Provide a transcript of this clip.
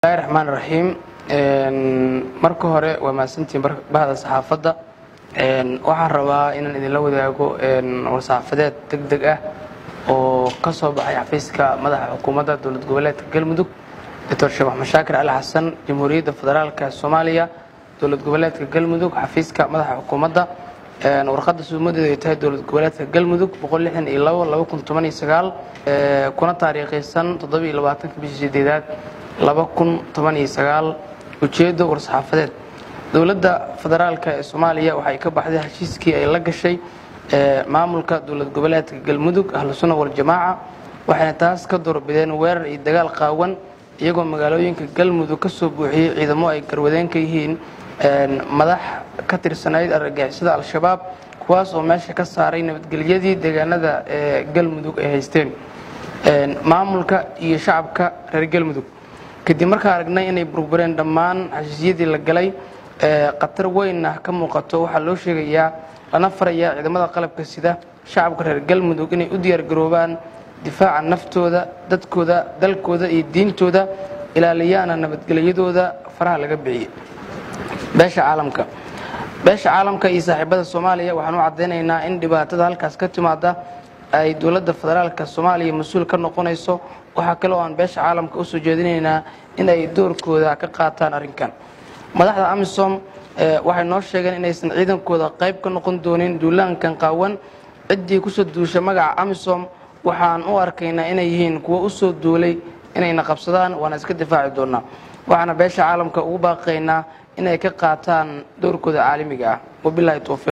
bismillahi raxmaan raxiim marka hore waa mahadsantiin bahda saxaafadda waxaan rabaa inaan idinla wadaago war-saxaafadeed deg deg ah oo ka soo baxay xafiiska madaxa xukuumadda dowlad goboleedka galmudug doctor sheekh maxmed shaakir cali xasan jamhuuriyadda federaalka soomaaliya dowlad goboleedka galmudug xafiiska madaxa xukuumadda warqadda suumadeedu ay tahay dowlad goboleedka galmudug kuna taariikhaysan bishii sideedaad ujeeddo war-saxaafadeed dowladda federaalka ee soomaaliya waxay ka baxday heshiiskii ay la gashay maamulka dowlad goboleedka galmudug ahlusuna waljamaaca waxayna taas ka doorbideen weerar iyo dagaal qaawan iyagoo magaalooyinka galmudug ka soo buuxiyey ciidamo ay garwadeen ka yihiin madax ka tirsanayd argagixisada al-shabaab kuwaas oo meesha ka saaray nabadgelyadii deegaanada ee galmudug ay haysteen maamulka iyo shacabka reer galmudug kadib markaa aragnay inay burbureen dhammaan heshiisyadii la galay khatar weynna ka muuqato waxaa loo sheegayaa lana farayaa ciidamada qalabka sida shacabka reer galmudug inay u diyaargaroobaan difaaca naftooda dadkooda dalkooda iyo diintooda ilaaliyaana nabadgelyadooda faraha laga bixiyey beesha caalamka beesha caalamka iyo saaxiibada soomaaliya waxaan u caddaynaynaa in dhibaatada halkaas ka timaada ay dowladda federaalka soomaaliya mas-uul ka noqonayso waxaa kale oo aan beesha caalamka usoo jeedinaynaa in ay doorkooda ka qaataan arrinkan madaxda amisom waxay noo sheegeen inaysan ciidankooda qayb ka noqon doonin duulaankan qaawan ciddii kusoo duusha magaca amisom waxaan u arkaynaa inay yihiin kuwo usoo duulay inayna qabsadaan waana iska difaaci doonaa waxaana beesha caalamka ugu baaqaynaa inay ka qaataan doorkooda caalamiga ah wabilahi towfiiq